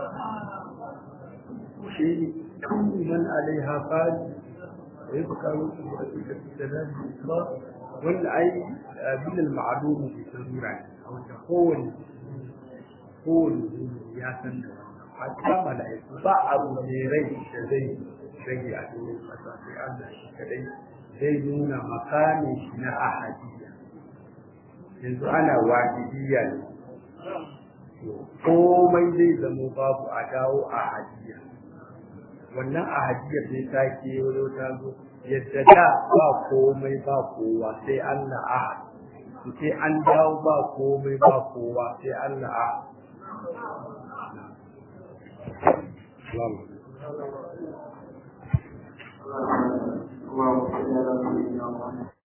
shi kullu man alaiha fani wa yabqa wajhu rabbika fi jalali al-ikram wanda ai bil al-ma'lum bi sarura wanda kowanne kowanne ya san da wannan hatta mala'iku ba abu ne rai da zai rage a cikin kasa sai Allah shi kadai zai nuna makamin shi na ahadiyya yanzu ana wahidiyya ne komai zai zama babu a dawo a hadiya wannan a hadiyar zai sake wani ta zo yadda da ba komai ba kowa sai Allah ahad sai an dawo ba komai ba kowa sai Allah ahad اللهم صل على سيدنا محمد